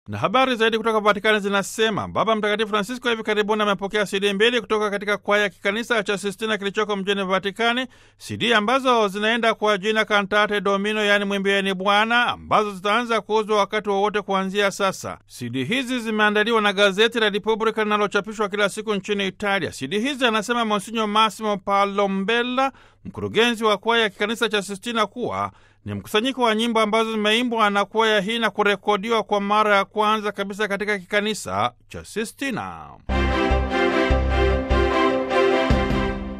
Na habari zaidi kutoka Vatikani zinasema Baba Mtakatifu Francisco hivi karibuni amepokea CD mbili kutoka katika kwaya ya kikanisa cha Sistina kilichoko mjini Vatikani, CD ambazo zinaenda kwa jina Cantate Domino, yaani mwimbieni Bwana, ambazo zitaanza kuuzwa wakati wowote kuanzia sasa. CD hizi zimeandaliwa na gazeti la Repubblica linalochapishwa kila siku nchini Italia. CD hizi anasema Monsinyo Massimo Palombella, mkurugenzi wa kwaya ya kikanisa cha Sistina, kuwa ni mkusanyiko wa nyimbo ambazo zimeimbwa na kwaya hii na kurekodiwa kwa mara ya kwanza kabisa katika kikanisa cha Sistina.